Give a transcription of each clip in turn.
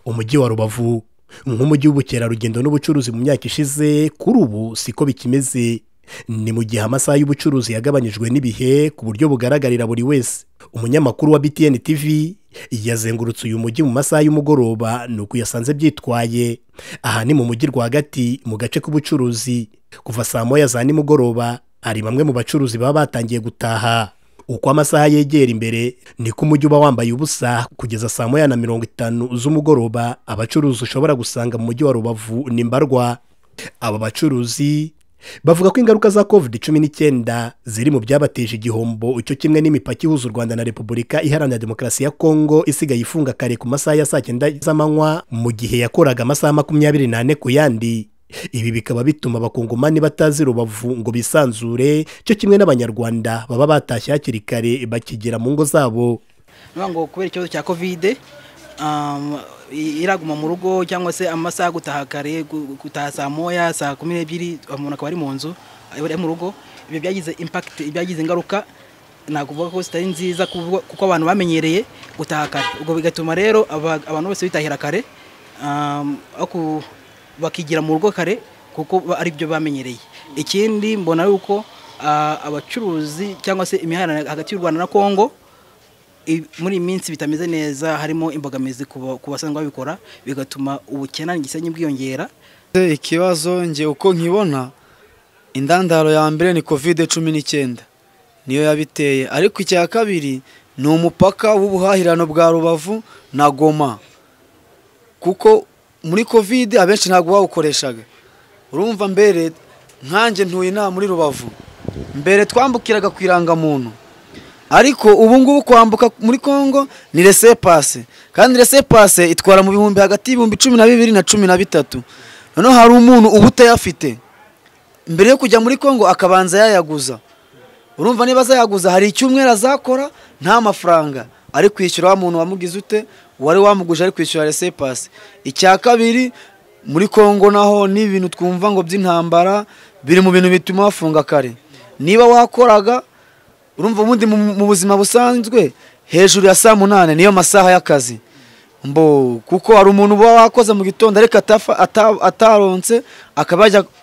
umujyi wa rubavu nk'umujyi w'ubukerarugendo n'ubucuruzi mu myaka ishize kuri ubu siko bikimeze ni mu gihe amasaha y'ubucuruzi yagabanyijwe n'ibihe ku buryo bugaragarira buri wese umunyamakuru wa btn tv yazengurutse uyu mujyi mu masaha y'umugoroba ni uko yasanze byitwaye aha ni mu mujyi rwagati mu gace k'ubucuruzi kuva saa moya za nimugoroba hari bamwe mu bacuruzi baba batangiye gutaha uko amasaha yegera imbere niko umujyi uba wambaye ubusa kugeza saa moya na mirongo itanu z'umugoroba abacuruzi ushobora gusanga mu mujyi wa rubavu ni mbarwa aba bacuruzi bavuga ko ingaruka za kovide cumi n'icyenda ziri mu byabateje igihombo icyo kimwe n'imipaka ihuza u rwanda na repubulika iharanira demokarasi ya kongo isigaye ifunga kare ku masaha ya saa cyenda z'amanywa mu gihe yakoraga amasaha makumyabiri n'ane ku yandi ibi bikaba bituma abakongomani batazi rubavu ngo bisanzure cyo kimwe n'abanyarwanda baba batashye hakiri kare bakigera mu ngo zabo ngo kubera ikibazo cya kovide iraguma mu rugo cyangwa se amasaha gutaha kare gutaha saa moya saa kumi n'ebyiri umuntu akaba ari mu nzu ari mu rugo ibyo byagize impakiti byagize ingaruka nakuvuga ko zitari nziza kuko abantu bamenyereye gutaha kare ubwo bigatuma rero abantu bose bitahira kare bakigira mu rugo kare kuko ari byo bamenyereye ikindi mbona yuko abacuruzi cyangwa se imihanda hagati y'u rwanda na congo muri iyi minsi bitameze neza harimo imbogamizi ku basanzwe babikora bigatuma ubukene igisenyi bwiyongera ikibazo nge uko nkibona indandaro ya mbere ni kovide cumi n'icyenda niyo yabiteye ariko icya kabiri ni umupaka w'ubuhahirano bwa rubavu na goma kuko muri kovide abenshi ntabwo bawukoreshaga urumva mbere nkanjye ntuye inama muri rubavu mbere twambukiraga ku irangamuntu ariko ubu ngubu kwambuka muri congo ni resepase kandi resepase itwara mu bihumbi hagati y'ibihumbi cumi na bibiri na cumi na bitatu noneho hari umuntu uba utayafite mbere yo kujya muri congo akabanza yayaguza urumva niba azayaguza hari icyumweru azakora nta mafaranga ari kwishyura wa muntu wamugize ute wari wamuguje ari kwishyura resepasi icya kabiri muri congo naho ni ibintu twumva ngo by'intambara biri mu bintu bituma bafunga kare niba wakoraga urumva ubundi mu buzima busanzwe hejuru ya saa munani niyo masaha y'akazi mbo kuko hari umuntu uba wakoze mu gitondo ariko ataronse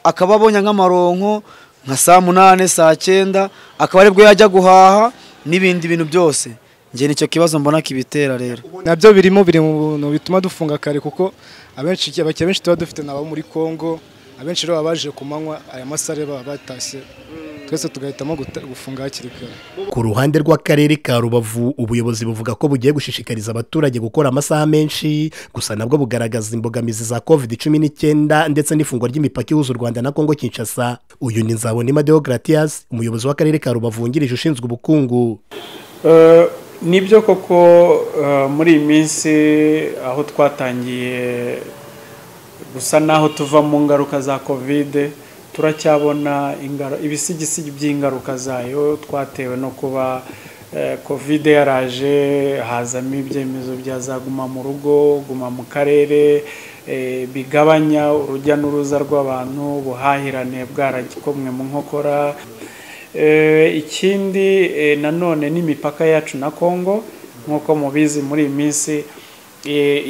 akaba abonye nk'amaronko nka saa munani saa cyenda akaba aribwo yajya guhaha n'ibindi bintu byose njye nicyo kibazo mbona kibitera rero nabyo birimo biri mu bintu bituma dufunga kare kuko abenshi abakiriya benshi tuba dufite ni abo muri congo abenshi rero baba baje ku manywa aya masaha baba batashye twese tugahitamo gufunga hakiri kare ku ruhande rw'akarere ka rubavu ubuyobozi buvuga ko bugiye gushishikariza abaturage gukora amasaha menshi gusa nabwo bugaragaza imbogamizi za covid cumi n'icyenda ndetse n'ifungwa ry'imipaka ihuza u rwanda na congo kinshasa uyu ni nzabonima deogratias umuyobozi w'akarere ka rubavu wungirije ushinzwe ubukungu nibyo koko muri iyi minsi aho twatangiye gusa n'aho tuva mu ngaruka za kovide turacyabona ibisigisigi by'ingaruka zayo twatewe no kuba kovide yaraje hazamo ibyemezo bya za guma mu rugo guma mu karere bigabanya urujya n'uruza rw'abantu ubuhahirane bwaragikomwe mu nkokora ikindi nanone n'imipaka yacu na congo nk'uko mubizi muri iyi minsi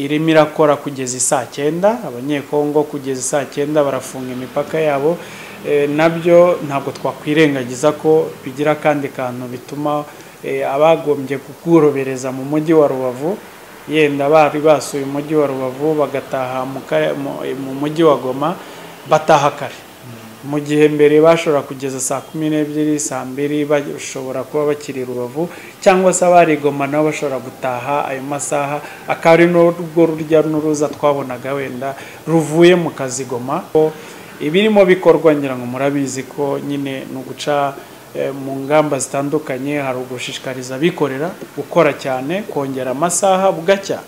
irimo irakora kugeza isaa cyenda abanyekongo kugeza isaa cyenda barafunga imipaka yabo nabyo ntabwo twakwirengagiza ko bigira akandi kantu bituma abagombye kubworohereza mu mujyi wa rubavu yenda bari basuye umujyi wa rubavu bagataha mu mujyi wa goma bataha kare mu gihe mbere bashobora kugeza saa kumi n'ebyiri saa mbiri bashobora kuba bakiri rubavu cyangwa se abarigoma nabo bashobora gutaha ayo masaha akaba ari n'urwo rujya n'uruza twabonaga wenda ruvuye mu kazi goma ibirimo bikorwa ngira ngo murabizi ko nyine ni uguca mu ngamba zitandukanye hari ugushishikariza abikorera gukora cyane kongera amasaha bugacya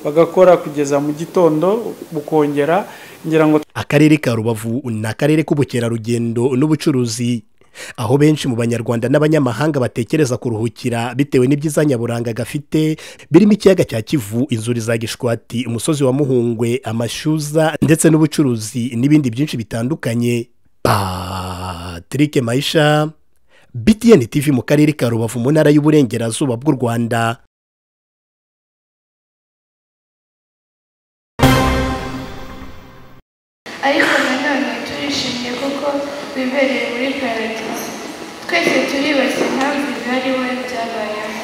bagakora kugeza mu gitondo bukongera ngira ngo akarere ka rubavu ni akarere k'ubukerarugendo n'ubucuruzi aho benshi mu banyarwanda n'abanyamahanga batekereza kuruhukira bitewe n'ibyiza nyaburanga gafite birimo ikiyaga cya kivu inzuri za gishwati umusozi wa muhungwe amashyuza ndetse n'ubucuruzi n'ibindi byinshi bitandukanye patrick mayisha btn tv mu karere ka rubavu mu ntara y'uburengerazuba bw'u rwanda ariko nanone turishimye kuko wibereye muri paradizo twese turibaza impamvu bihariwe byabayeho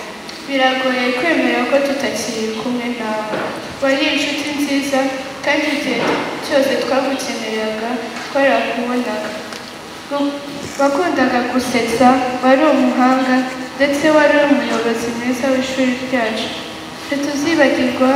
biragoye kwemera ko tutakiri kumwe nawe wari inshuti nziza kandi igihe cyose twagukeneraga twarakubonaga wakundaga gusetsa wari umuhanga ndetse wari umuyobozi mwiza w'ishuri ryacu ntituzibagirwa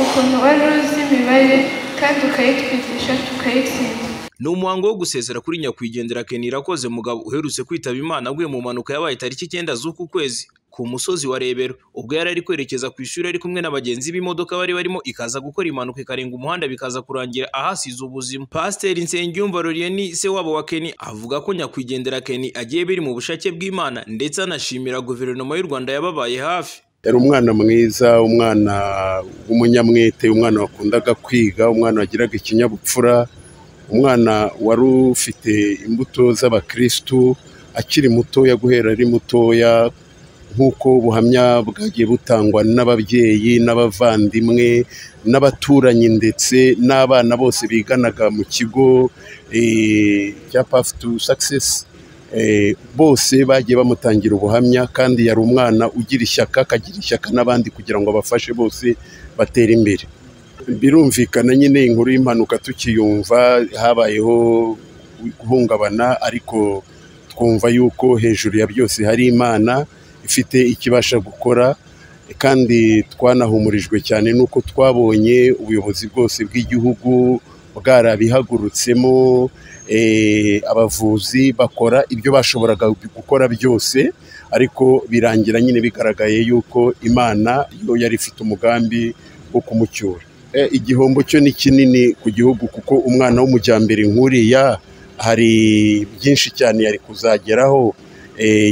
ukuntu wari uzi imibare kandi ukayitwigisha tukayitsinda ni umuhango wo gusezera kuri nyakwigendera Kenny Irakoze mugabo uherutse kwitaba Imana aguye mu mpanuka yabaye tariki icyenda z'uku kwezi ku musozi wa Rebero ubwo yari ari kwerekeza ku ishuri ari kumwe n'abagenzi b'imodoka bari barimo ikaza gukora impanuka ikarenga umuhanda bikaza kurangira ahasize ubuzima Pasiteri Nsengiyumva Lorieni se wabo wa Kenny avuga ko nyakwigendera Kenny agiye biri mu bushake bw'Imana ndetse anashimira guverinoma y'u Rwanda yababaye hafi yari umwana mwiza umwana w'umunyamwete umwana wakundaga kwiga umwana wagiraga ikinyabupfura umwana wari ufite imbuto z'abakirisitu akiri mutoya guhera ari mutoya nk'uko ubuhamya bwagiye butangwa n'ababyeyi n'abavandimwe n'abaturanyi ndetse n'abana bose biganaga mu kigo cya pafu tu sakisesi bose bagiye bamutangira ubuhamya kandi yari umwana ugira ishyaka akagira ishyaka n'abandi kugira ngo abafashe bose batere imbere birumvikana nyine inkuru y'impanuka tukiyumva habayeho guhungabana ariko twumva yuko hejuru ya byose hari imana ifite ikibasha gukora kandi twanahumurijwe cyane n'uko twabonye ubuyobozi bwose bw'igihugu bwarabihagurutsemo abavuzi bakora ibyo bashoboraga gukora byose ariko birangira nyine bigaragaye yuko imana yo yari ifite umugambi wo kumucyura igihombo cyo ni kinini ku gihugu kuko umwana w'umujyambere nk'uriya hari byinshi cyane yari kuzageraho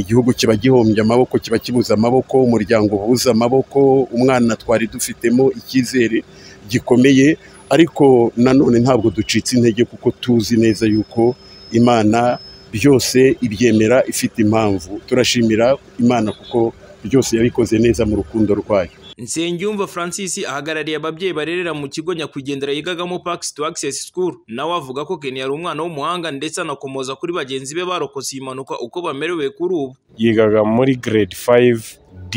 igihugu kiba gihombye amaboko kiba kibuze amaboko umuryango ubuze amaboko umwana twari dufitemo icyizere gikomeye ariko nanone ntabwo ducitse intege kuko tuzi neza yuko imana byose ibyemera ifite impamvu turashimira imana kuko byose yabikoze neza mu rukundo rwayo Nsengiyumva Francis ahagarariye ababyeyi barerera mu kigo nyakwigendera yigagamo Parks to Access School nawe avuga ko Kenny yari umwana w'umuhanga ndetse anakomoza kuri bagenzi be barokotse iyi mpanuka uko bamerewe kuri ubu yigaga muri grade 5D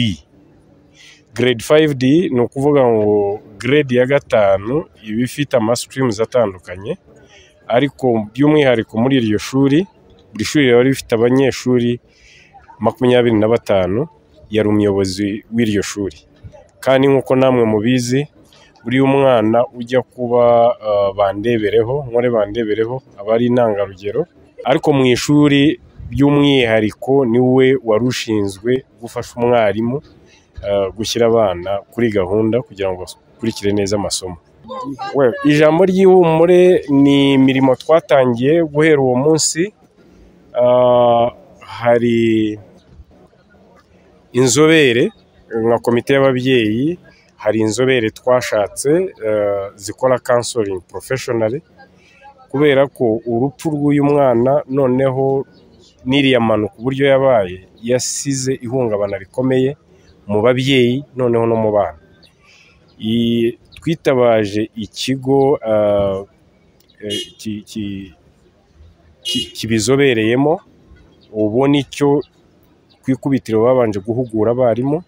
grade 5D ni ukuvuga ngo grade ya gatanu iba ifite amasitirimuzi atandukanye ariko by'umwihariko muri iryo shuri buri shuri riba rifite abanyeshuri makumyabiri na batanu yari umuyobozi w'iryo shuri kandi nk'uko namwe mubizi buri umwana ujya kuba bandebereho nkore bandebereho aba ari intangarugero ariko mu ishuri by'umwihariko niwe wari ushinzwe gufasha umwarimu gushyira abana kuri gahunda kugira ngo bakurikire neza amasomo ijambo ry'ihumure ni imirimo twatangiye guhera uwo munsi hari inzobere nka komite y'ababyeyi hari inzobere twashatse zikora kansoringi porofeshonari kubera ko urupfu rw'uyu mwana noneho n'iriya mpanuka uburyo yabaye yasize ihungabana rikomeye mu babyeyi noneho no mu bana twitabaje ikigo kibizobereyemo ubu nicyo ku ikubitiro babanje guhugura abarimu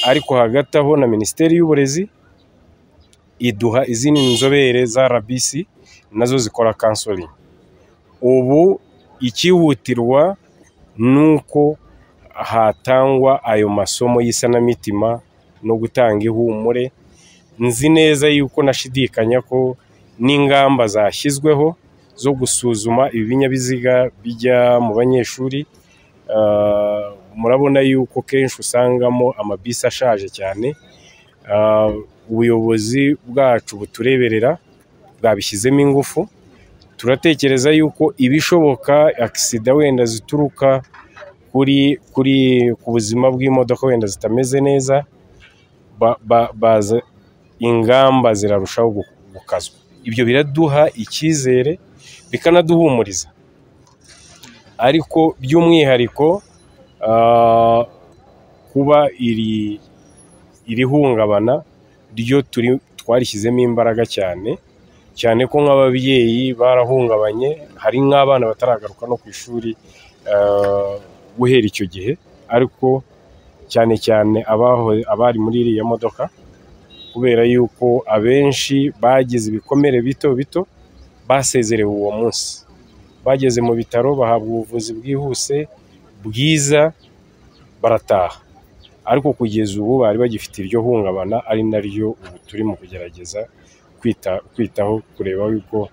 ariko hagati aho na minisiteri y'uburezi iduha izindi nzobere za rbc nazo zikora kansori ubu ikihutirwa ni uko hatangwa ayo masomo y'isanamitima no gutanga ihumure nzi neza yuko nashidikanya ko n'ingamba zashyizweho zo gusuzuma ibi binyabiziga bijya mu banyeshuri murabona yuko kenshi usangamo amabisi ashaje cyane ubuyobozi bwacu butureberera bwabishyizemo ingufu turatekereza yuko ibishoboka agisida wenda zituruka kuri kuri ku buzima bw'imodoka wenda zitameze neza baza ingamba zirarushaho gukazwa ibyo biraduha icyizere bikanaduhumuriza ariko by'umwihariko kuba iri iri hungabana ryo twarishyizemo imbaraga cyane cyane ko nk'ababyeyi barahungabanye hari nk'abana bataragaruka no ku ishuri eh, guhera icyo gihe ariko cyane cyane abaho- abari muri iriya modoka kubera yuko abenshi bagize ibikomere bito bito basezerewe uwo munsi bageze mu bitaro bahabwa ubuvuzi bwihuse bwiza barataha ariko kugeza ubu bari bagifite iryo hungabana ari naryo ubu turi mu kugerageza kwita kwitaho kureba yuko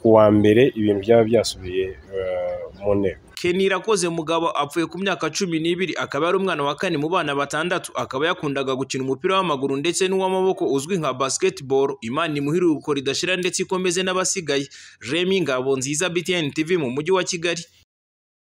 ku wa mbere ibintu byaba byasubiye eh, mu ntego Ken Irakoze mugabo apfuye ku myaka cumi n'ibiri akaba ari umwana wa kane mu bana batandatu akaba yakundaga gukina umupira w'amaguru ndetse n'uw'amaboko uzwi nka basketball imana imuhire ubukora idashira ndetse ikomeze n'abasigaye Remy Ngabonziza BTN TV mu mujyi wa Kigali